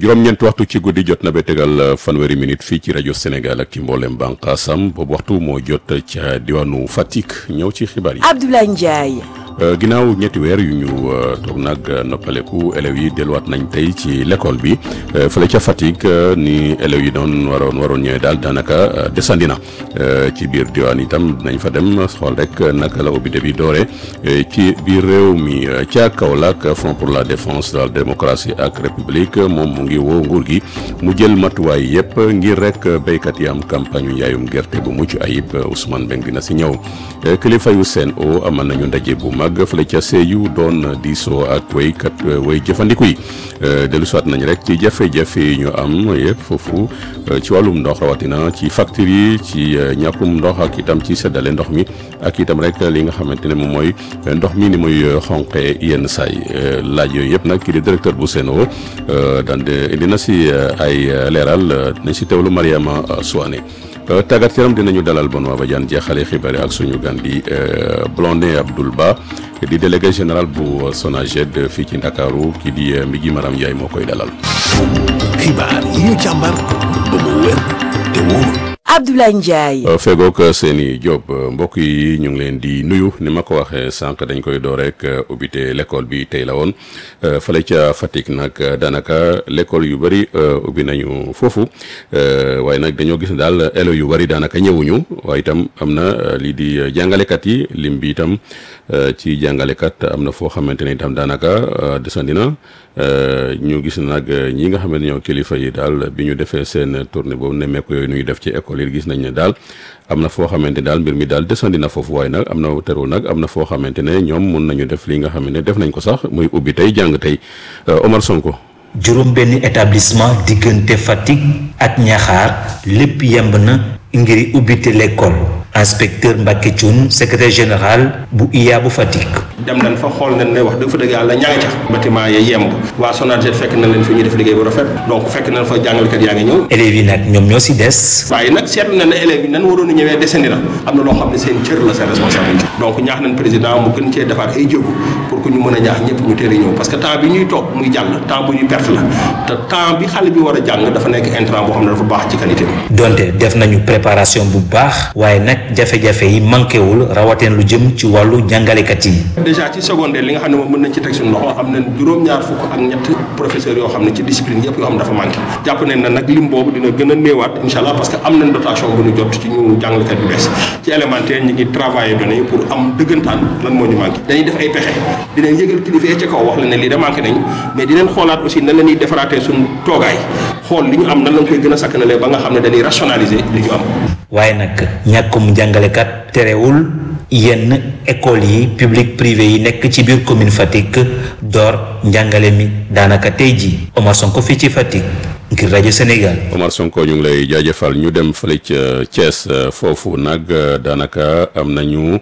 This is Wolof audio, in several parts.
juróom-ñeenti waxtu ci guddi jot na ba tegal fanweeri minute fii ci rajo Sénégal ak ci mboolem bànqaasam boobu waxtu moo jot ca diwaanu Fatick ñëw ci xibaar yi. Abdoulaye Ndiaye. ginnaaw ñetti weer yu ñu toog nag noppaleku élèves yi delluwaat nañ tey ci l'école bi fële ca Fatick ni élèves yi doon waroon waroon ñëwee daal daanaka desandi na ci biir diwaan itam dinañ fa dem xool rek naka la ubbite bi doore ci biir réew mi ca Kaolack Front pour la défense de la démocratie ak république moom mu ngi woo nguur gi mu jël matuwaay yëpp ngir rek béykat yi am campagne yu njaayum gerte bu mucc ayib Ousmane Beng dina si ñëw kilifa yu Sen'Eau amal nañu ndaje bu mag fële ca Sédhiou doon diisoo ak waykat way jëfandiku yi dellu soit nañ rek ci jafe-jafe yi ñu am yëpp foofu ci wàllum ndox rawatina ci facture yi ci ñàkkum ndox ak itam ci seddale ndox mi ak itam rek li nga xamante ne moom mooy ndox mi ni muy xonqee yenn saay laaj yooyu yëpp nag kii di directeur bu Sen'Eau daan indi na si ay leeral nañ si teewlu Mariama Souane tàggat yaram dinañu dalal Benoît Badiane jeexale xibaar yi ak suñu gan di Blondin Abdoul Ba di délégué général bu SONAGED fii ci Ndakaaru kii di Mbigi Maram Ndiaye moo koy dalal. xibaar yi ñu càmbar ba mu wér te wóor. Abdoulaye Ndiaye. fegook seeni Diop mbokk yi ñu ngi leen di nuyu ni ma ko waxee sànq dañ koy door rek ubbite l'école bi tey la woon fële ca Fatick nag daanaka l'école yu bëri ubbi nañu foofu waaye nag dañoo gis ne daal élèves yu bëri daanaka ñëwuñu waaye itam am na lii di jàngalekat yi lim bi itam ci jàngalekat am na foo xamante ne itam daanaka desandi na ñu gis nag ñi nga xam ne ñoo kilifa yi daal bi ñu defee seen tournée boobu nemmeeku yooyu ñuy def ci école yi gis nañ ne daal am na foo xamante ne daal mbir mi daal desandi na foofu waaye nag am na terewul nag am na foo xamante ne ñoom mun nañu def li nga xam ne def nañ ko sax muy ubbi tey jàng tey Omar Sonko. juróom benn établissement diggante Fatick ak Ñaxaar lépp yemb na ngir ubbite l'école inspecteur Mbacke Thioune secrétaire général bu IA bu Fatick. dem nañ fa xool nañ ne wax dëgg fa dëgg yàlla ña nga ca bâtiment ya yemb waa SONAGED fekk na leen fi ñuy def liggéey bu rafet donc fekk nañ fa jàngalekat yaa ngi ñëw élèves yi nag ñoom ñoo si des. waaye nag seetlu na ne élèves yi nan waroon a ñëwee desandi na am na loo xam ne seen cër la seen responsabilité donc ñaax nañ président mu gën cee defaat ay jéego pour que ñu mën a ñaax ñëpp ñu teel a ñëw parce que temps bi ñuy toog muy jàll temps bu ñuy perte la te temps bi xale bi war a jàng dafa nekk intrant boo xam ne dafa baax ci qualité bi donte def nañu préparation bu baax waaye nag jafe-jafe yi manqué wul rawateen lu jëm ci wàllu jàngalekat yi. déjà ci secondaire li nga xam ne moom mën nañ ci teg suñu loxo am nañ juróom-ñaar fukk ak ñett professeurs yoo xam ne ci discipline yëpp yoo xam ne dafa manqué jàpp nañ na nag lim boobu dina gën a néewaat incha allah parce que am nañ dotation bu ñu jot ci ñu jàngalekat yu bees ci élémentaire ñi ngi travailler données yi pour am dëggantaan lan moo ñu manqué dañuy def ay pexe dinañ yëgal kilifa yi ca kaw wax la ne lii da manqué nañ mais dinañ xoolaat aussi nan la ñuy defaraatee suñu toogaay xool li ñu am nan lañ koy gën a sakkanalee ba nga xam ne dañuy rationaliser li ñu am waaye nag ñàkkum jàngalekat terewul yenn école yi public privé yi nekk ci biir commune Fatick door njàngale mi daanaka tey jii Omar Sonko fii ci Fatick ngir rajo Sénégal. Omar Sonko ñu ngi lay jaajëfal ñu dem fële ca Thiès foofu nag daanaka am nañu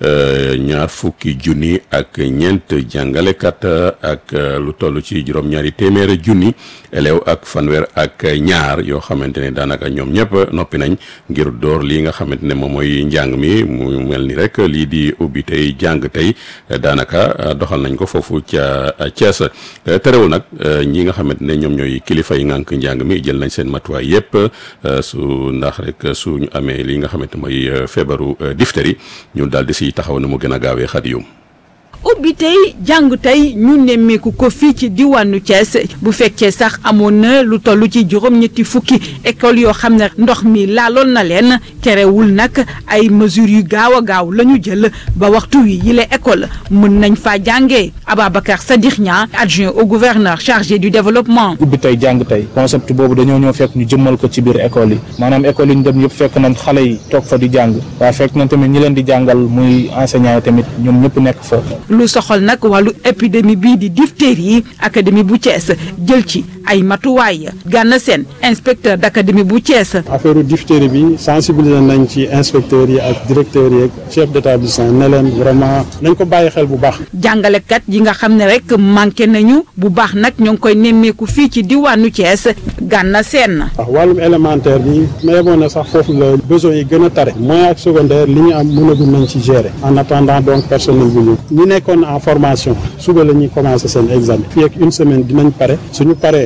ñaar fukki junni ak ñeent jàngalekat ak lu toll ci juróom-ñaari téeméeri junni élèves ak fanweer ak ñaar yoo xamante ne daanaka ñoom ñëpp noppi nañ ngir door lii nga xamante ne moom mooy njàng mi mu mel ni rek lii di ubbi tey jàng tey daanaka doxal nañ ko foofu ca Thiès terewul nag ñi nga xamante ne ñoom ñooy kilifa yi ngànk njàng mi jël nañ seen matuwaay yépp su ndax rek su ñu amee li nga xamante mooy feebaru diphtérie ñun daal di si taxaw na mu gën a gaawee xadiyum ubbi tey jàng tey ñu nemmeeku ko fii ci diwaanu Thiès bu fekkee sax amoon na lu toll ci juróom-ñetti fukki école yoo xam ne ndox mi laaloon na leen terewul nag ay mesures yu gaaw a gaaw la ñu jël ba waxtu wi yile école mën nañ faa jàngee Ababacar Sadikh Niang adjoint au gouverneur chargé du développement. ubbi tey jàng tey concept boobu dañoo ñëw fekk ñu jëmmal ko ci biir école yi maanaam école yi ñu dem yëpp fekk nañ xale yi toog fa di jàng waaye fekk nañ tamit ñi leen di jàngal muy enseignant yi tamit ñoom ñëpp nekk fa. lu soxal nag wàllu épidémie bii di diphtérie académie bu Thiès jël ci ay matuwaay gànna seen inspecteur d' académie bu Thiès. affaire diphtérie bi sensibiliser nañ ci inspecteurs yi ak directeurs yi ak chef d' établissement ne leen vraiment nañ ko bàyyi xel bu baax. jàngalekat yi nga xam ne rek manqué nañu bu baax nag ñoo ngi koy nemmeeku fii ci diwaanu Thiès gànna seen. waaw wàllum élémentaire bi mais bon na sax foofu la besoin yi gën a tare moyen ak secondaire li ñu am mënagum nañ ci gérer en attendant donc personnel bi ñu ñi nekkoon en formation suba la ñuy commencé seen examen fii ak une semaine dinañ pare suñu paree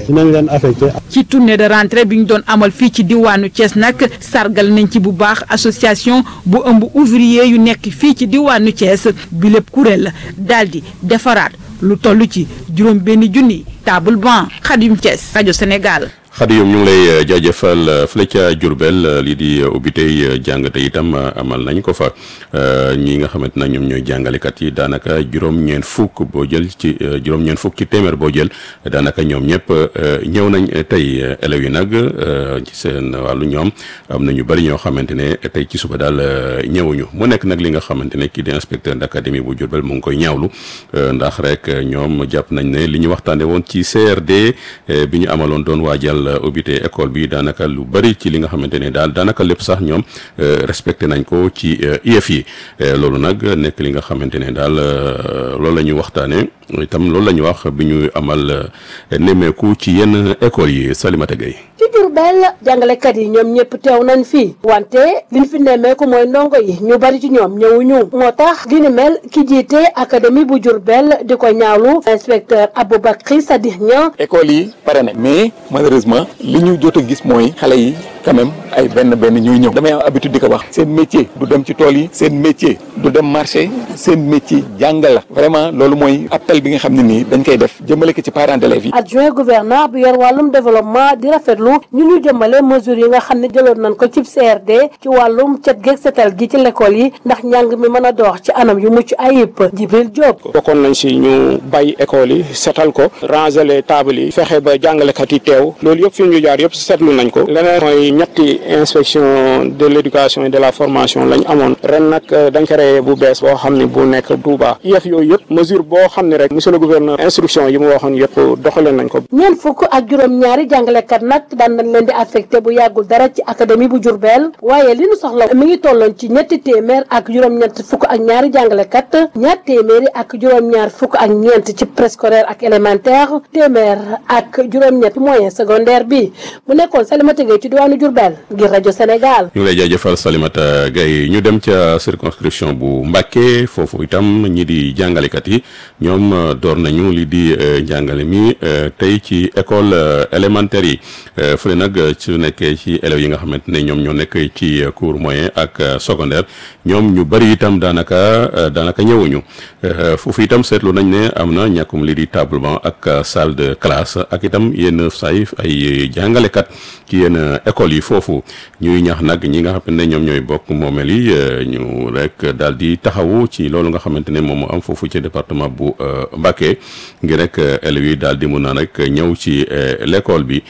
dinañ leen affecté ci tournée de rentrée bi ñu doon amal fii ci diwaanu Thiès nag sargal nañ ci bu baax association bu ëmb ouvrier yu nekk fii ci diwaanu Thiès bi lépp kuréel daal di defaraat lu toll ci juróom benn junni table banc Xadim Thiès rajo Sénégal. xadi yoom ñu ngi lay jaajëfal fële ca Diourbel lii di ubbi tey jàng te itam amal nañ ko fa ñi nga xamante ne ñoom ñooy jàngalekat yi daanaka juróom-ñeent fukk boo jël ci juróom-ñeent fukk ci téeméer boo jël daanaka ñoom ñëpp ñëw nañ tey élèves yi nag ci seen wàllu ñoom am na ñu bëri ñoo xamante ne tey ci suba daal ñëwuñu mu nekk nag li nga xamante ne kii di inspecteur d'académie bu Diourbel mu ngi koy ñaawlu ndax rek ñoom jàpp nañ ne li ñu waxtaanee woon ci CRD bi ñu amaloon doon waajal ubbite école bi daanaka lu bari ci li nga xamante ne daal daanaka lépp sax ñoom respecté nañ ko ci IEF yi loolu nag nekk li nga xamante ne daal loolu la ñu waxtaanee itam loolu la ñu wax bi ñu amal nemmeeku ci yenn écoles yi Salimata Gueye ci Diourbel jàngalekat yi ñoom ñëpp teew nañ fii wante liñ fi nemmeeku mooy ndongo yi ñu bari ci ñoom ñëwuñu moo tax li ni mel ki jiite académie bu Diourbel di ko ñaawlu inspecteur Aboubacry Sadikh Niang école yi pare na mais malheureusement li ñu jot a gis mooy xale yi quand même ay benn benn ñuy ñëw damay am habitude di ko wax seen métier du dem ci tool yi seen métier du dem marché seen métier jàngal la vraiment loolu mooy appel bi nga xam ne nii dañ koy def jëmale ko ci parents d'élèves yi adjoint gouverneur bi yor wàllum développement di rafetlu ñu ñu jëmale mesures yi nga xam ne jëloon nañ ko ci CRD ci wàllum cet geeg setal gi ci l'école yi ndax njàng mi mën a dox ci anam yu mucc ayib Jibril Diop bokkoon nañ si ñu bàyyi école yi setal ko ranger les tables yi fexe ba jàngalekat yi teew loolu yëpp fi ñu jaar yëpp seetlu nañ ko leneen mooy ñetti inspection de l'éducation et de la formation lañ amoon ren nag dañ créé bu bees boo xam ne bu nekk Touba yëf yooyu yëpp mesure boo xam ne rek monsieur le gouverneur instruction yi mu waxoon yëpp doxaleen nañ ko ñeent fukk ak juróom-ñaari jàngalekat nag daan nañ leen di affecté bu yàggul dara ci académie bu Diourbel waaye li ñu soxla mi ngi tolloon ci ñetti téeméer ak juróom-ñett fukk ak ñaari jàngalekat ñaar téeméeri ak juróom-ñaar fukk ak ñeent ci préscolaire ak élémentaire téeméer ak juróom-ñett moyen secondaire bi mu nekkoon Salimata Gueye ci diwaanu Diourbel ngir rajo Sénégal. ñu ngi lay jaajëfal Salimata Gueye ñu dem ca circonscription bu Mbacké foofu itam ñi di jàngalekat yi ñoom door nañu li di njàngale mi tey ci école élémentaire yi fële nag su nekkee ci élèves yi nga xamante ne ñoom ñoo nekk ci cours moyen ak secondaire ñoom ñu bari itam daanaka daanaka ñëwuñu foofu itam seetlu nañ ne am na ñàkkum li di table banc ak salle de classe ak itam yenn say ay jàngalekat ci yenn écoles yi foofu ñuy ñax nag ñi nga xamante ne ñoom ñooy bokk moomeel yi ñu rek daal di taxawu ci loolu nga xamante ne moom moo am foofu ci département bu Mbacké ngir rek élèves yi daal di mun a rek ñëw ci l'école bi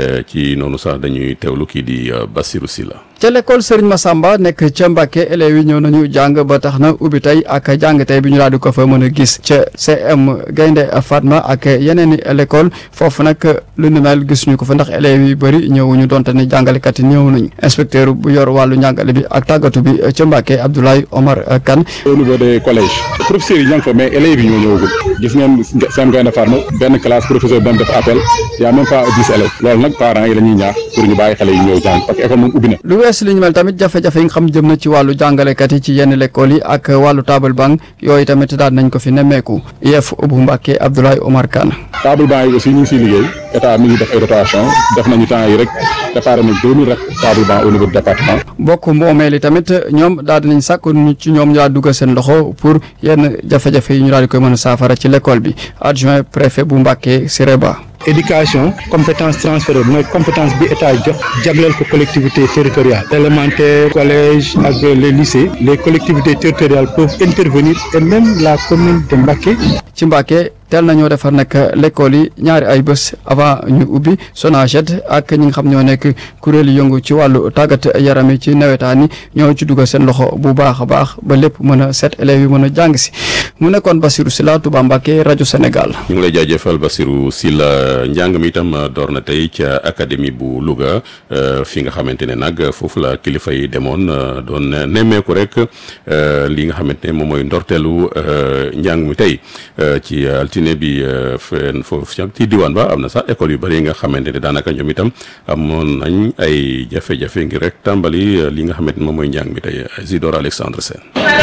ci noonu sax dañuy teewlu kii di Bassirou Sylla ca l'école Serigne Massamba nekk ca Mbacké élèves yi ñëw nañu jàng ba tax na ubbi tey ak jàng tey bi ñu daal di ko fa mën a gis ca CM Gaynde Fatma ak yeneen i l'école foofu nag lu ni mel gis ñu ko fa ndax élèves yi bëri ñëwuñu donte ne jàngalekat yi ñëw nañu inspecteur bu yor wàllu njàngale bi ak tàggatu bi ca Mbacké Abdoulaye Omar Kane. au niveau des collèges professeurs yi ñoo ngi fa mais élèves yi ñoo ñëwagul gis ngeen CM Gaynde Fatma benn classe professeur doon def appel y a même pas dix élèves loolu nag parents yi la ñuy ñaax pour ñu bàyyi xale yi ñëw jàng parce que école moom ubbi na wees li ñu mel tamit jafe-jafe yi nga xam jëm na ci wàllu jàngalekat yi ci yenn l'école yi ak wàllu table banc yooyu tamit daal nañ ko fi nemmeeku IEF bu Mbacké Abdoulaye Omar Kane table banc yi aussi ñu ngi siy liggéey état mi ngi def ay rotation def nañu temps yi rek préparé nañ deux mille rek table banc au niveau du département bokk moomeel yi tamit ñoom daal dinañ sàkk ñu ci ñoom ñu daal dugal seen loxo pour yenn jafe-jafe yi ñu daal di koy mën a saafara ci l'école bi adjoint préfet bu Mbacké Sireba éducation compétence transférée mooy compétence bi état jox jagleel ko collectivité territoriale élémentaire collège ak les lycées les collectivités territoriales peuvent intervenir et même la commune de Mbacké ci Mbacké teel nañoo defar nag l'école yi ñaari ay bés avant ñu ubbi SONAGED ak ñi nga xam ñoo nekk kuréel yëngu ci wàllu tàggat yaram yi ci nawetaan yi ñoo ci dugal seen loxo bu baax a baax ba lépp mën a set élèves yi mën a jàng si mu nekkoon Bassirou Sylla Touba Mbacké rajo Sénégal. ñu ngi lay jaajëfal Bassirou Sylla njàng mi itam door na tey ca académie bu Louga fi nga xamante ne nag foofu la kilifa yi demoon doon nemmeeku rek li nga xamante ne moom mooy ndorteelu njàng mi tey ci altine altine bi fenn foofu ci diwaan ba am na sax école yu bëri yi nga xamante ne daanaka ñoom itam amoon nañ ay jafe-jafe ngir rek tàmbali li nga xamante ne moom mooy njàng mi tey Isidore Alexandre Sène.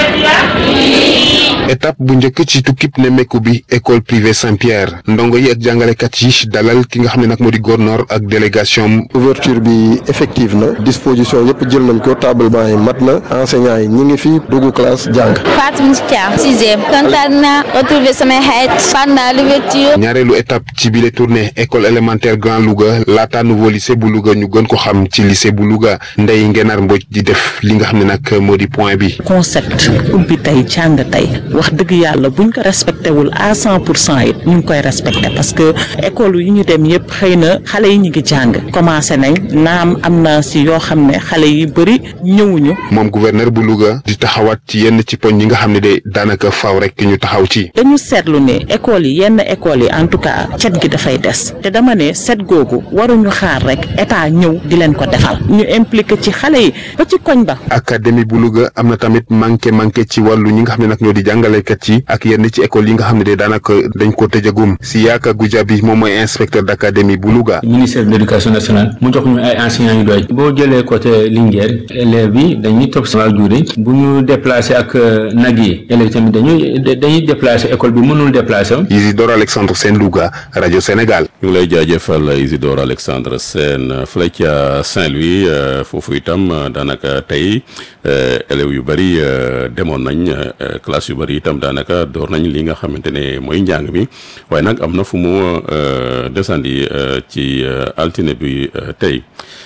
étape bu njëkk ci tukkib nemmeeku bi école privée Saint-Pierre ndongo yi ak jàngalekat yi dalal ki nga xam ne nag moo di gouverneur ak délégation ouverture bi effective na disposition yëpp jël nañ ko table banc yi mat na enseignants yi ñi ngi fi dugg classe jàng. Fatou Thiam sixième kontaan naa retrouver samay xarit pendant l'ouverture ñaareelu étape ci bile tournée école élémentaire Grand Louga laata nouveau lycée bu Louga ñu gën ko xam ci lycée bu Louga Ndeye Ngenar Mbodj di def li nga xam ne nag moo di point bi. concept ubbi tey jàng tey wax dëgg yàlla buñ ko respecté wul à cent pour cent it ñu ngi koy respecté parce que école yi ñu dem yëpp xëy na xale yi ñu ngi jàng commencé nañ naam am na si yoo xam ne xale yi bëri ñëwuñu. moom gouverneur bu Louga di taxawaat ci yenn ci poñ yi nga xam ne de daanaka faaw rek ñu taxaw ci. dañu seetlu ne école yi yenn école yi en tout cas cet gi dafay des te dama ne set googu waruñu xaar rek état ñëw di leen ko defal ñu impliqué ci xale yi ba ci koñ ba. académie bu Louga am na tamit manqué manqué ci wàllu ñi nga xam ne nag ñoo di jàngalekat yi ak yenn ci école yi nga xam ne de daanaka dañ ko tëjagum si yaaka Goudiaby moom mooy inspecteur d' académie bu Louga. ministère de l' éducation nationale mu jox ñu ay enseignants yu doy boo jëlee côté Linguère élèves yi dañuy topp si waajur yi bu ñu déplacé ak nag yi élèves tamit dañuy dañuy déplacé école bi mënul déplacé. Isidore Alexandre Sène Louga rajo Sénégal. ñu ngi lay jaajëfal Isidore Alexandre Sène fële ca Saint-Louis foofu itam daanaka tey élèves yu bëri demoon nañ classe yu bëri itam daanaka door nañ li nga xamante ne mooy njàng mi waaye nag am na fu mu desandi ci altine bi tey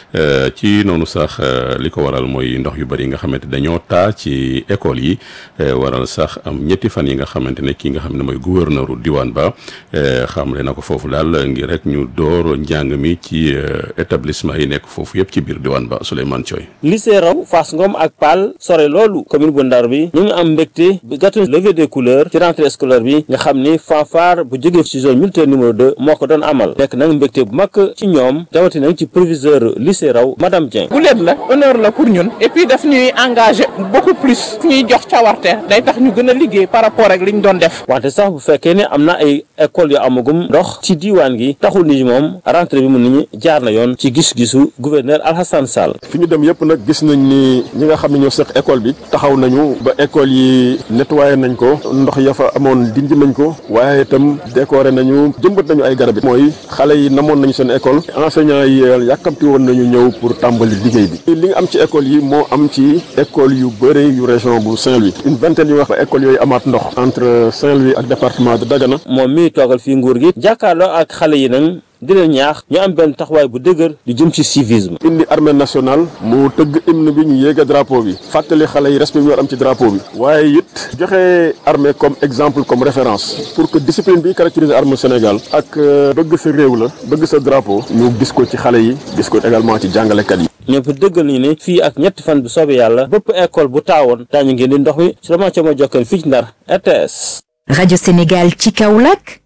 ci noonu sax li ko waral mooy ndox yu bëri nga xamante dañoo taa ci école yi waral sax am ñetti fan yi nga xamante ne kii nga xam ne mooy gouverneur diwaan ba xamle na ko foofu daal ngir rek ñu door njàng mi ci établissement yi nekk foofu yëpp ci biir diwaan ba Souleymane Thioy. lycée raw Fass Ngom ak Paal sore loolu commune bu Ndar bi ñu ngi am mbégte bi gàttu levée des couleurs ci rentrée scolaire bi nga xam ni fanfare bu jógee ci zone militaire numéro 2 moo ko doon amal nekk nag mbégte bu mag ci ñoom rawatina ci proviseur lycée raw madame Dieng. bu leen la honneur la pour ñun et puis daf ñuy engagé beaucoup plus fu ñuy jox cawarte day tax ñu gën a liggéey par rapport ak li ñu doon def. wante sax bu fekkee ne am na ay école yu amagum ndox ci diiwaan gi taxul ni moom rentrée bi mun nañu jaar na yoon ci gis-gisu gouverneur Alhassane Sall. fi ñu dem yëpp nag gis nañ ni ñi nga xam ne ñoo seq école bi taxaw nañu ba école yi nettoyé nañ ko ndox ya fa amoon dindi nañ ko waaye itam décoré nañu jëmbat nañu ay garab yi mooy xale yi namoon nañu seen école enseignants yi yàkkamti woon nañu ñëw pour tàmbali liggéey bi li nga am ci école yi moo am ci école yu bëre yu région bu Saint-Louis une vingtaine yu wax ba école yooyu amaat ndox entre Saint-Louis ak département de Dagana moom mi toogal fii nguur gi jàkkaarloo ak xale yi nag di leen ñaax ñu am benn taxawaay bu dëgër di jëm ci civisme. indi armée nationale mu tëgg hymne bi ñu yéega drapeau bi fàttali xale yi respect bi ñu war am ci drapeau bi waaye it joxe armée comme exemple comme référence pour que discipline bi caractérise armée Sénégal ak bëgg sa réew la bëgg sa drapeau ñu gis ko ci xale yi gis ko également ci jàngalekat yi. ñëpp dëggal nañu ne fii ak ñetti fan bu soobee yàlla bépp école bu taawoon daañu ngeen di ndox mi sûrement ca ma jokkal fii ci Ndar RTS. rajo Sénégal ci Kaolack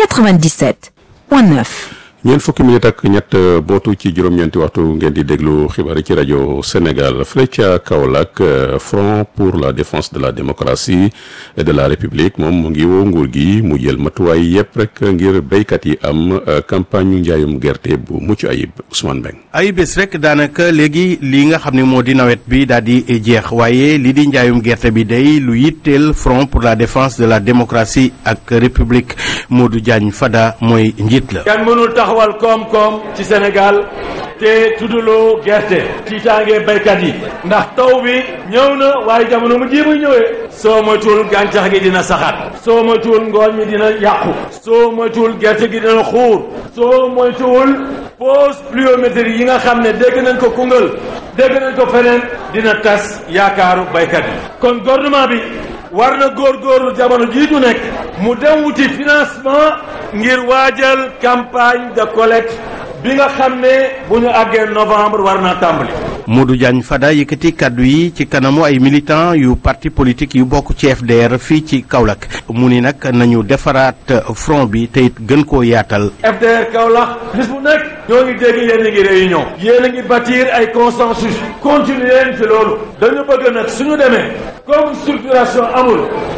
97.9. ñeent fukki minute ak ñett bootu ci juróom-ñeenti waxtu ngeen di déglu xibaar yi ci rajo Sénégal fële ca Kaolack Front pour la défense de la démocratie et de la République moom mu ngi woo nguur gi mu jël matuwaay yëpp rek ngir béykat yi am campagne ñu njaayum gerte bu mucc ayib Ousmane Mbeng ay bés rek daanaka léegi li nga xam ne moo di nawet bi daal di jeex waaye li di njaayum gerte bi day lu yitteel Front pour la défense de la démocratie ak République Modou Diagne Fada mooy njiit la. taxawal koom-koom ci Sénégal te tuddaloo gerte tiitaange béykat yi ndax taw bi ñëw na waaye jamono mu ji muy ñëwee soo moytuwul gàncax gi dina saxaat soo moytuwul ngooñ mi dina yàqu soo moytuwul gerte gi dina xuur soo moytuwul pause pluviométrie yi nga xam ne dégg nañ ko Koungheul dégg nañ ko feneen dina tas yaakaaru béykat yi kon gouvernement bi war na góorgóorlu jamono jii ñu nekk mu dem wuti financement ngir waajal campagne de collecte bi nga xam ne bu ñu àggee novembre war naa tàmbali. Modou Diagne Fada yëkkati kaddu yi ci kanamu ay militants yu parti politique yu bokk ci FDR fii ci Kaolack mu ni nag nañu defaraat front bi te it gën koo yaatal. FDR Kaolack bis bu nekk ñoo ngi dégg yéen a ngi réunion yéen a ngi bâtir ay consensus continuer leen ci loolu dañu bëgg nag suñu demee comme structuration amul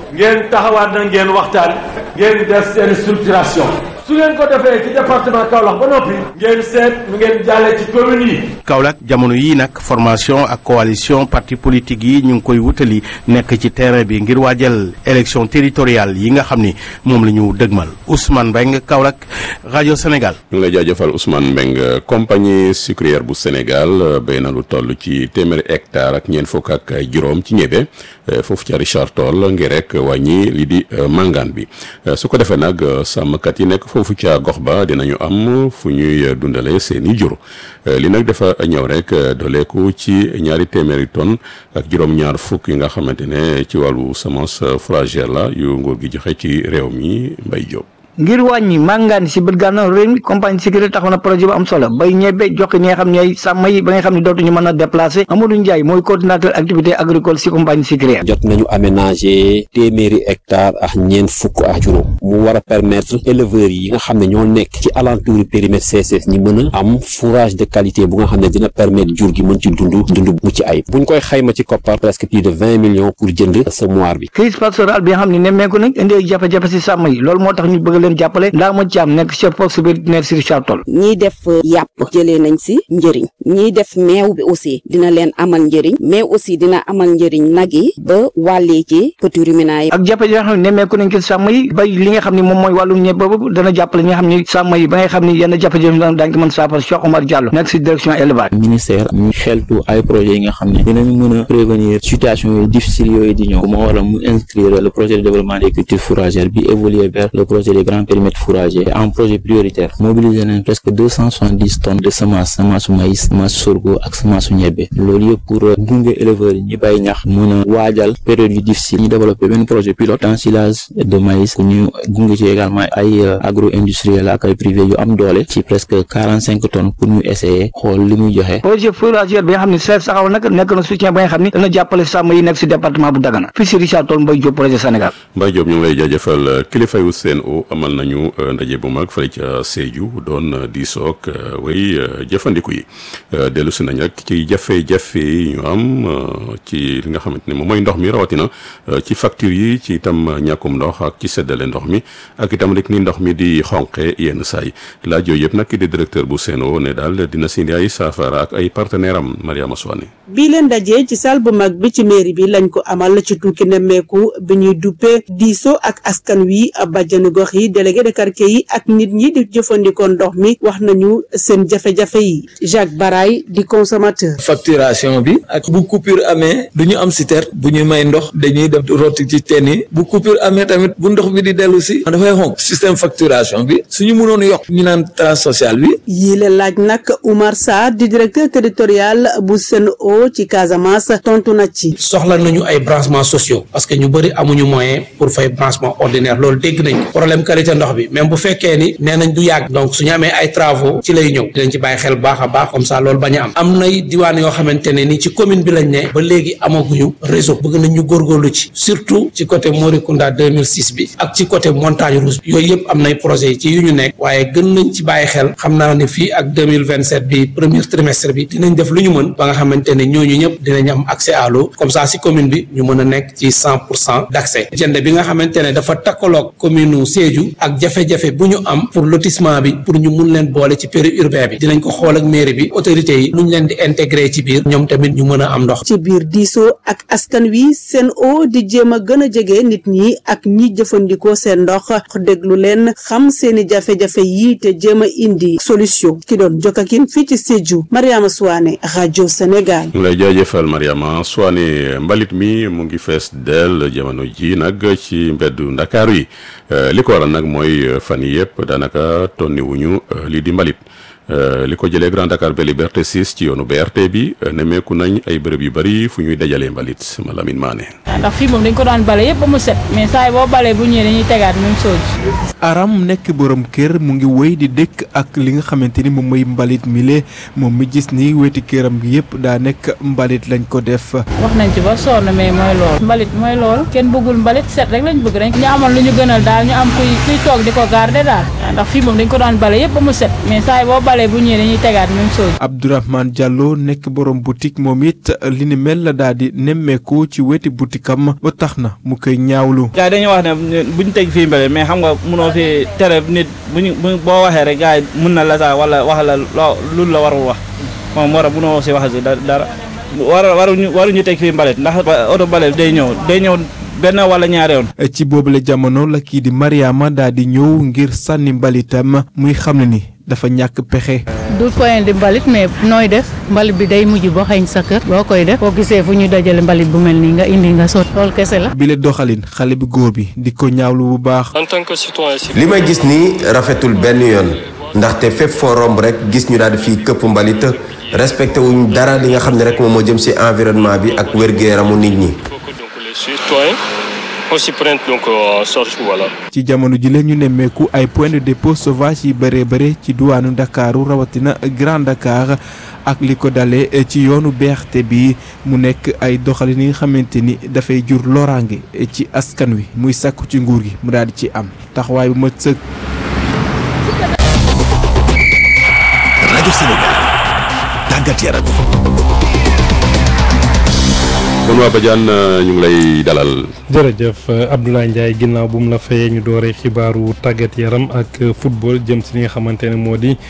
ngeen taxawaat na ngeen waxtaan ngeen def seen structuration su ngeen ko defee ci département Kaolack ba noppi ngeen seet nu ngeen jàllee ci commune yi Kaolack jamono yii nag formation ak coalition parti politique yi ñu ngi koy wutali nekk ci terrain bi ngir waajal élection territoriale yi nga xam ni moom la ñu dëgmal Ousmane Mbengue Kaolack rajo Sénégal. ñu ngi lay jaajëfal Ousmane Mbengue compagnie sucrière bu Sénégal béy na lu toll ci téeméeri hectare ak ñeent fukk ak juróom ci ñebe foofu ca Richard Toll ngir rek wàññi li di màngaan bi su ko defee nag sàmmkat yi nekk foofu ca gox ba dinañu am fu ñuy dundale seeni jur li nag dafa ñëw rek dooleeku ci ñaari téeméeri tonnes ak juróom-ñaar fukk yi nga xamante ne ci wàllu semence fourragère la yu nguur gi joxe ci réew mi Mbay Jóob ngir wàññi màngaan si bët gànnaaw réew mi compagnie sécurité taxaw na projet bu am solo bay ñebe jox ñi nga xam ne ay sàmm yi ba nga xam ne dootuñu mën a déplacer Amadou Ndiaye mooy coordinateur activité agricole si compagnie sécurité jot nañu aménager téeméeri hectare ak ñeent fukk ak juróom mu war a permettre éleveurs yi nga xam ne ñoo nekk ci alentour périmètre CSS ñi mën a am fourrage de qualité bu nga xam ne dina permettre jur gi mën ci dund dund mu ci ayib buñ koy xayma ci koppar presque plus de vingt millions pour jënd semoir bi crise pastorale bi nga xam ne nemmeeku nañ indi ay jafe-jafe si sàmm yi loolu moo tax ñu bëgg leen jàppale ndaa ma ci am nekk chef poste vétérinaire si Richard Toll ñiy def yàpp jëlee nañ si njëriñ ñiy def meew bi aussi dina leen amal njëriñ mais aussi dina amal njëriñ nag yi ba wàllee ci petit ruminant yi ak jafe-jafe yoo xam ne nemmeeku nañ ko sàmm yi bay li nga xam ne moom mooy wàllum ñebe boobu dana jàppale ñi nga xam ne sàmm yi ba nga xam ne yenn jafe-jafe daañu ko mën saafara Cheikh Omar Diallo nekk si direction élevage ministère ñu xeltu ay projets yi nga xam ne dinañ mën a prévenir situation yooyu difficiles yooyu di ñëw moo waral mu inscrire le projet de développement des cultures fourragères bi évoluer vers le projet des grands périmètres fourragers en projet prioritaire mobiliser nañ presque deux cent soixante-dix tonnes de semence semence su maïs semence sorgho ak semence su ñebe loolu yëpp pour gunge éleveurs yi ñi bàyyi ñax mën a waajal période yu difficile ñu développé benn projet pilote d'ensilage de maïs ku ñu gunge ci également ay agro industriel ak ay privé yu am doole ci presque quarante cinq tonnes pour ñu essayer xool li muy joxe projet fourragère bi nga xam ne chef saxaw nag nekk na soutien ba nga xam ne dana jàppale sàmm yi nekk si département bu Dagana fii si Richard Toll Mbaye Diop projet Sénégal Mbaye Diop ñu ngi lay jaajëfal kilifa yu CNO amal nañu ndaje bu mag fële ca Sédhiou doon diisoog way jëfandiku yi dellu si nañ rek ci jafe-jafe yi ñu am ci li nga xamante ne moom mooy ndox mi rawatina ci facture yi ci itam ñàkkum ndox ak ci seddale ndox mi ak itam rek ni ndox mi di xonqe yenn saa yi laaj yooyu yëpp nag ki di directeur bu CNO ne daal dina si indi ay saafara ak ay partenaire am Mariama Soane bii leen dajee ci salle bu mag bi ci mairie bi lañ ko amal ci tukki nemmeeku bi ñuy duppee diisoo ak askan wi bàjjanu gox yi délégué de quartier yi ak nit ñi di jëfandikoo ndox mi wax nañu seen jafe-jafe yi Jacques Baray di consommateur. facturation bi ak bu coupure amee du ñu am citerne bu ñu may ndox dañuy dem rotti ci teen yi bu coupure amee tamit bu ndox bi di dellu si dafay xonk système facturation bi suñu mënoon yokk ñu naan tranche sociale bi. yii la laaj nag Oumar Sarr di directeur territorial bu Sen'Eau ci Casamance tontu na ci. soxla nañu ay branchements sociaux parce que ñu bëri amuñu moyen pour fay branchement ordinaire loolu dégg nañ ko problème qualité ndox bi même bu fekkee ni nee nañ du yàgg donc suñu amee ay travaux ci lay ñëw dinañ ci bàyyi xel baax a baax comme ça loolu bañ a am am nay diwaan yoo xamante ne ni ci commune bi lañ ne ba léegi amaguñu réseau bëgg nañ ñu góorgóorlu ci surtout ci côté Morikunda 2006 bi ak ci côté montagne rouge bi yooyu yëpp am nay projets yi ci yu ñu nekk waaye gën nañ ci bàyyi xel xam naa ne fii ak 2027 bi premier trimestre bi dinañ def lu ñu mën ba nga xamante ne ñooñu ñëpp dinañ am accès à l'eau comme ça si commune bi ñu mën a nekk ci 100 pour cent d'accès jënd bi nga xamante ne dafa takkaloog commune u Sédhiou ak jafe-jafe bu ñu am pour lotissement bi pour ñu mun leen boole ci périurbain bi dinañ ko xool ak mairie bi autorités yi nuñ leen di intégrer ci biir ñoom tamit ñu mën a am ndox ci biir diisoo ak askan wi Sen'Eau di jéem a gën a jege nit ñi ak ñi jëfandikoo seen ndox déglu leen xam seeni jafe-jafe yi te jéem a indi solution ki doon jokkakin fii ci Sédhiou Mariama Souane rajo Sénégal. lay jaajëfal Mariama Souane mbalit mi mu ngi fees del jamono ji nag ci mbeddu Ndakaaru yi li ko waral nag mooy fan yi yëpp daanaka tonni wuñu lii di mbalit li ko jëlee Grand Dakar ba Liberté 6 ci yoonu BRT bi nemmeeku nañ ay bërëb yu bari fu ñuy dajalee mbalit ma Lamine Mané. ndax fii moom dañ ko daan bale yëpp ba mu set mais saa yi boo balee bu ñëwee dañuy tegaat même chose. Aram nekk borom kër mu ngi wéy di dëkk ak li nga xamante ni moom mooy mbalit mile moom mi gis ni weti këram gi yëpp daa nekk mbalit lañ ko def. wax nañ ci ba sonn mais mooy lool mbalit mooy lool kenn bëggul mbalit set rek lañ bëgg rek ñu amal lu ñu gënal daal ñu am kuy kuy toog di ko garder daal ndax fii moom dañ ko daan bale yëpp ba mu set mais saa yi boo balee xale bu ñëwee dañuy tegaat même chose. Abdourahmane Diallo nekk borom boutique moom it li ni mel la daal di nemmeeku ci weti boutique am ba tax na mu koy ñaawlu. gars yi dañuy wax ne buñ teg fii mbele mais xam nga mënoo fi tere nit buñu boo waxee rek gars yi mun na la saa wala wax la loo lu la warul wax moom moo tax mënoo si wax si dara war waruñu waruñu teg fii mbalit ndax oto mbalit day ñëw day ñëw benn wala ñaari yoon. ci boobule jamono la kii di Mariama daal di ñëw ngir sànni mbalitam muy xam ne ni dafa ñàkk pexe. du point di mbalit mais nooy def mbalit bi day mujj boo xañ sa kër boo koy def boo gisee fu ñu dajale mbalit bu mel nii nga indi nga sot loolu kese la. bile doxalin xale bi góor bi di ko ñaawlu bu baax. en tant que citoyen li may gis nii rafetul benn yoon ndaxte fépp foo romb rek gis ñu daal di fii këpp mbalit respecté wuñ dara li nga xam ne rek moom moo jëm ci environnement bi ak wér-gu-yaramu nit ñi. les citoyens on s'y prend donc en charge voilà. ci jamono ji la ñu nemmeeku ay point de dépôt sauvage yi bëree bëre ci duwaanu Ndakaaru rawatina Grand Dakar ak li ko dalee ci yoonu BRT bi mu nekk ay doxalin yi nga xamante ni dafay jur loraange ci askan wi muy sàkku ci nguur gi mu daal di ci am taxawaay bu ma sëg. rajo Sénégal tàggat yaram. kon waa Badiane ñu ngi lay dalal. jërëjëf Abdoulaye Ndiaye ginnaaw bu mu la fayee ñu dooree xibaaru tàggat yaram ak football jëm si li nga xamante ne moo di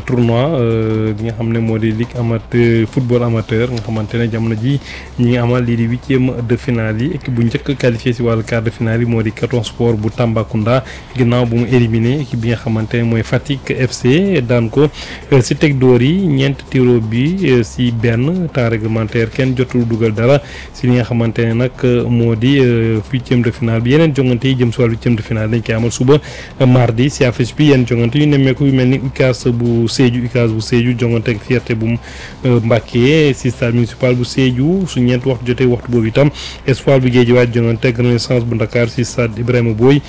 tournoi li nga xam ne moo di ligue amateur football amateur nga xamante ne jamono ji ñi ngi amal lii di huitième de finale yi équipe bu njëkk qualifié si wàllu quart de finale yi moo di Caton Sport bu Tambacounda ginnaaw bu mu éliminé équipe bi nga xamante ne mooy Fatick FC daan ko si teg dóor yi ñeent tiro bi si benn temps réglementaire kenn jotul dugal dara. si li nga xamante ne nag moo di huitième de finale bi yeneen jongante yi jëm si wàllu huitième de finale dañ koy amal suba mardi si affiche bi yenn jongante yu nemmeeku yu mel ni UCAS bu Sédhiou UCAS bu Sédhiou jongante ak fierté bu Mbacké si stade municipal bu Sédhiou su ñeent waxtu jotee waxtu boobu itam espoir bu Guédiawaye jongante ak renaissance bu Dakar si stade Ibrahima Boye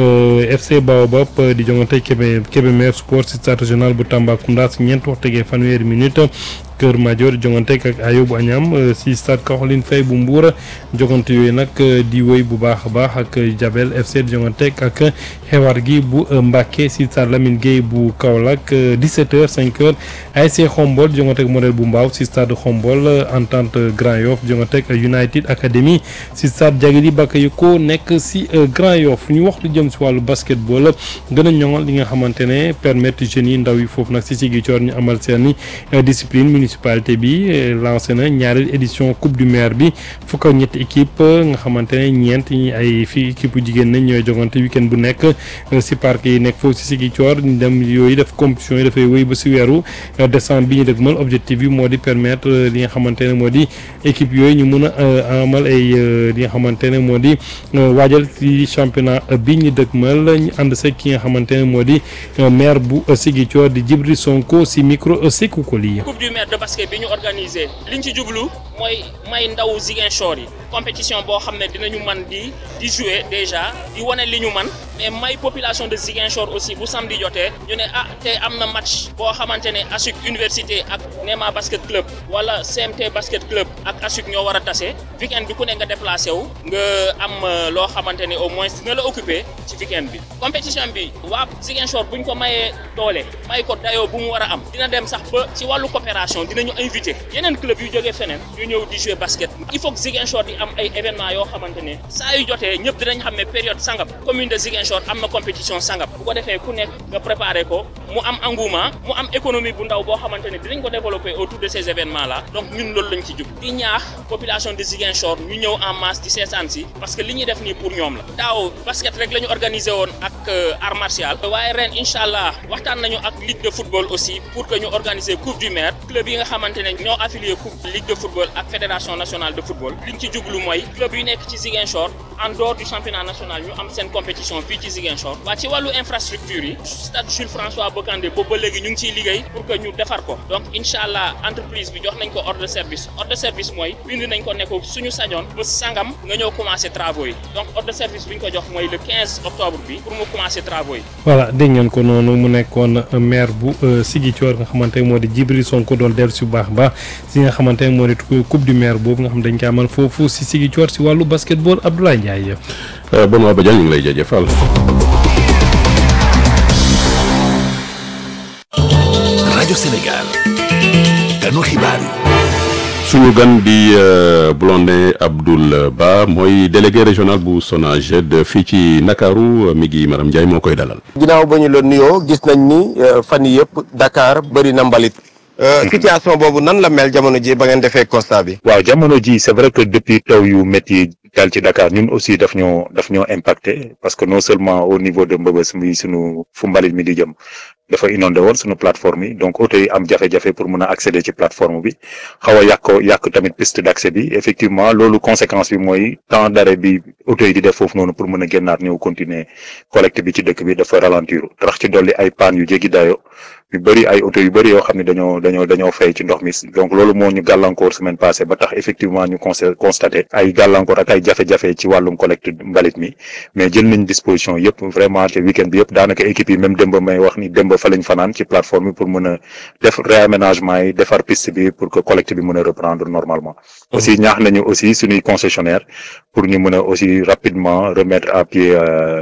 FC Baobab di jongante Kébé Kébémer sport si stade régional bu Tambacounda si ñeent waxtu tegee fanweeri minute Kër Madior jongante ak Ayobu Agnam si stade Caroline Faye bu Mbour jongante yooyu nag di woy bu baax a baax ak Jabel FC jongante ak xewar gi bu Mbacké si stade Lamine Gueye bu Kaolack 17h 5h ASC Xombol jongante ak modèle bu Mbaaw si stade Xombol Entente Grand Yoff jongante ak United Academy si stade Jagili Bakayoko nekk si Grand Yoff ñu wax lu jëm si wàllu basketball gën a ñoŋal li nga xamante ne permettre jeunes yi ndaw yi foofu nag si Ziguinchor ñu amal seeni discipline municipalité bi lancé na ñaareel édition coupe du maire bi fukk ak ñetti équipe nga xamante ne ñeent ñi ay fii équipe bu jigéen nañ ñooy jogante week-end bu nekk si parc yi nekk foofu si Ziguinchor ñu dem yooyu def compétition yi dafay wéy ba si weeru décembre bi ñu dëgmal objectif bi moo di permettre li nga xamante ne moo di équipe yooyu ñu mun a amal ay li nga xamante ne moo di waajal ci championnat bi ñu dëgmal ñu ànd sa ki nga xamante ne moo di maire bu Ziguinchor di Djibril Sonko si micro Sékou Koli coupe du maire de basket bi ñu organisé liñ ci jublu mooy may ndaw Ziguinchor yi compétition boo xam ne dinañu man di di jouer déjà di wane li ñu man mais may population de Ziguinchor aussi bu samedi jotee ñu ne ah tey am na match boo xamante ne ASUC université ak Nema basket club wala CMT basket club ak ASUC ñoo war a tase weekend bi ku ne nga déplacé wu nga am loo xamante ne au moins dina la occupé ci weekend bi compétition bi waa Ziguinchor buñ ko mayee doole may ko dayoo bu mu war a am dina dem sax ba ci wàllu coopération dinañu invité yeneen club yu jógee feneen ñu ñëw di jouer basket il faut que Ziguinchor di am ay événements yoo xamante ne saa yu jotee ñëpp dinañ xam ne période sangam commune de Ziguinchor am na compétition sangam bu ko defee ku nekk nga préparé ko mu am engouement mu am économie bu ndaw boo xamante ne dinañ ko développer autour de ces événements là donc ñun loolu lañ ci jub di ñaax population de Ziguinchor ñu ñëw en masse di seetaan si parce que li ñuy def nii pour ñoom la daaw basket rek la ñu organisé woon ak art martial waaye ren incha allah waxtaan nañu ak ligue de football aussi pour que ñu organiser coupe du maire club yi nga xamante ne ñoo affilié coupe ligue de football ak fédération nationale de football liñ ci jublu mooy club yu nekk ci Ziguinchor en dehors du championnat national ñu am seen compétition fii ci Ziguinchor waa ci wàllu infrastructure yi stade Jules François Bocandé boobu ba léegi ñu ngi ciy liggéey pour que ñu defar ko donc incha allah entreprise bi jox nañ ko ordre de service ordre de service mooy bind nañ ko ne ko suñu sañoon ba sangam nga ñëw commencer travaux yi donc ordre de service bi ñu ko jox mooy le 15 octobre bi pour mu commencer travaux yi. voilà dégg ngeen ko noonu mu nekkoon maire bu Ziguinchor nga xamante ne moo di Djibril Sonko doon dellu si bu baax a baax si nga xamante ne moo di coupe du maire boobu nga xam dañ koy amal foofu si Ziguinchor si wàllu basketball Abdoulaye Ndiaye. bon waa Badiane ñu ngi lay jaajëfal. rajo rajo Sénégal ganu xibaar yi suñu gan di Blondin Abdoul Ba mooy délégué régional bu SONAGED fii ci Ndakaaru mi ngi Maram Ndiaye moo koy dalal. ginnaaw ba ñu la nuyoo gis nañ ni fan yii yëpp Dakar bëri na mbalit. situation boobu nan la mel jamono ji ba ngeen defee constat bi. waaw jamono ji c'est vrai que depuis taw yu métti dal ci Dakar ñun aussi daf ñoo daf ñoo impacté parce que non seulement au niveau de Mbëbës mi sunu fu mbalit mi di jëm dafa inondé woon sunu plateforme yi donc oto yi am jafe-jafe pour mën a accéder ci plateforme bi xaw a yàq yàq tamit piste d'accès bi effectivement loolu conséquence bi mooy temps d'arrêt bi oto yi di def foofu noonu pour mën a génnaat ñëw continuer collecte bi ci dëkk bi dafa ralentir tax ci dolli ay panne yu jéggi dayo yu bëri ay oto yu bëri yoo xam ne dañoo dañoo dañoo fay ci ndox mi donc loolu moo ñu gàllankoor semaine passée ba tax effectivement ñu constaté ay gàllankoor ak ay jafe-jafe ci wàllum collecte mbalit mi mais jël nañ disposition yëpp vraiment te week-end bi yëpp daanaka équipe yi même démb may wax ni démb fa lañ fanaan ci plateforme bi pour mën a def réaménagement yi defar piste bi pour que collecte bi mën a reprendre normalement aussi ñaax nañu aussi suñuy concessionnaire pour ñu mën a aussi rapidement remettre à pied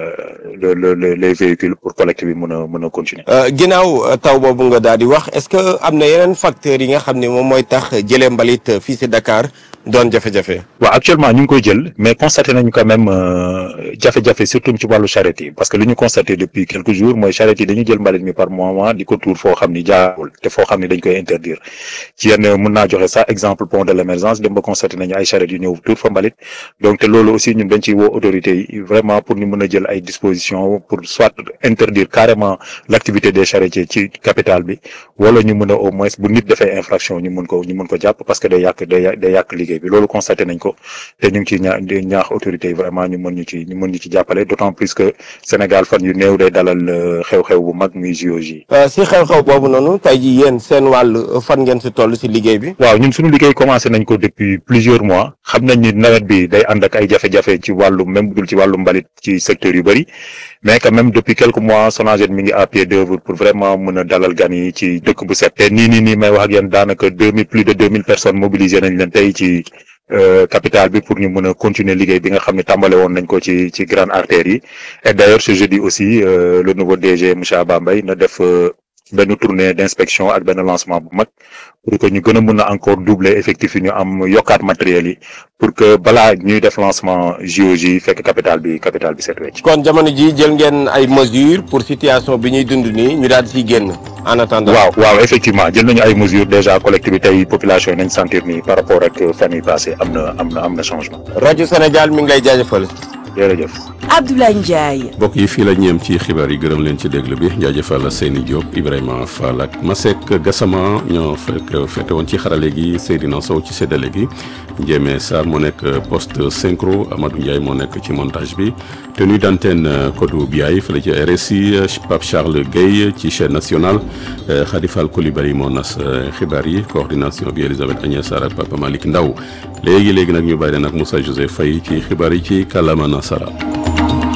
le le les véhicules pour collecte bi mën a mën a continuer ginnaaw taw boobu nga daal di wax est-ce que am na yeneen facteurs yi nga xam ne moom mooy tax jëlee mbalit fii ci Dakar doon jafe-jafe. waaw actuellement ñu ngi koy jël mais constaté nañu quand même jafe-jafe surtout ci wàllu charrette yi parce que li ñu constaté depuis quelques jours mooy charrette yi dañu jël mbalit mi par moment di ko tuur foo xam ni jaarul te foo xam ni dañ koy interdire ci yenn mën naa joxe sax exemple pont de l'émergence dem ba constaté nañu ay charrette yu ñëw tuur fa mbalit donc te loolu aussi ñun dañ ciy woo autorités yi vraiment pour ñu mën a jël ay dispositions pour soit interdire carrément l'activité des charretiers ci capitale bi wala ñu mën a au moins bu nit defee infraction ñu mën ko ñu mën ko jàpp parce que day yàq day day yàq liggéey bi loolu constaté nañ ko te ñu ngi ciy ñaa ñaax autorités yi vraiment ñu mën ñu ci ñu mën ñu ci jàppale d'autant plus que Sénégal fan yu néew day dalal xew-xew bu mag muy JOJ. si xew-xew boobu noonu tey jii yéen seen wàll fan ngeen si toll si liggéey bi. waaw ñun suñu liggéey commencé nañ ko depuis plusieurs mois xam nañ ni nawet bi day ànd ak ay jafe-jafe ci wàllu même budul ci wàllu mbalit ci secteur yu bëri mais quand même depuis quelques mois SONAGED mi ngi à pied d'œuvre pour vraiment mën a dalal gan yi ci dëkk bu set. te nii nii nii may wax ak yéen daanaka deux mille plus de deux mille personnes mobilisées nañ leen tey ci. capitale bi pour ñu mën a continuer liggéey bi nga xam ne tàmbale woon nañ ko ci ci grande artère yi et d'ailleurs ce jeudi aussi le nouveau DG monsieur Abba Mbaye na def benn tournée d'inspection ak benn lancement bu mag pour que ñu gën a mën a encore doubler effectif yi ñu am yokkaat matériel yi pour que balaa ñuy def lancement JOJ fekk capitale bi capitale bi set wecc kon jamono ji jël ngeen ay mesures pour situation bi ñuy dund nii ñu daal di ciy génn en attendant. waaw waaw effectivement jël nañu ay mesures déjà collecte bi tey population yi nañ sentir ni par rapport ak fan yi passé am na am na am na changement. rajo Sénégal mi ngi lay jaajëfal. jërëjëf. Abdoulaye Ndiaye. mbokk yi fii la ñeem ci xibaar yi gërëm leen ci déglu bi jaajëfal Seyni Diop Ibrahima Fall ak Masek Gassama ñoo fekk fete woon ci xarale gi Seydina Sow ci séddale gi Ndiémé Sarr moo nekk poste synchro Amadou Ndiaye moo nekk ci montage bi tenue d'antenne Kodou Biaye fële ci RSI Pape Charles Guèye ci chaîne nationale Khady Fall Coulibaly moo nas xibaar yi coordination bi Elisabeth Agnès Sarr ak Papa Malick Ndaw léegi léegi nag ñu bàyyi leen ak Moussa Joseph Faye ci xibaar yi ci kàllaama nasara